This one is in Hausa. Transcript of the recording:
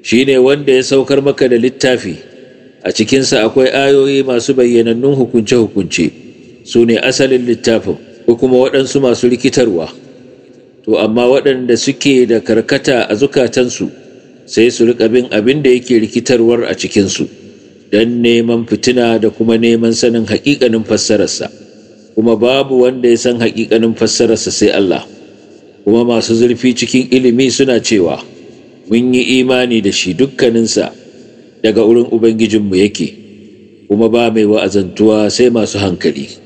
shi ne wanda ya saukar maka da littafi a cikinsa akwai ayoyi masu bayyanannun hukunce-hukunce su ne asalin littafin ko kuma waɗansu masu rikitarwa to amma waɗanda suke da karkata a zukatansu sai su riƙa bin abin da yake rikitarwar a cikinsu don neman fitina da kuma neman sanin haƙiƙanin fassararsa kuma babu wanda ya san haƙiƙanin fassararsa sai Allah kuma masu zurfi cikin ilimi suna cewa mun yi imani da shi dukkaninsa daga wurin Ubangijinmu yake kuma ba mai wa'azantuwa sai masu hankali.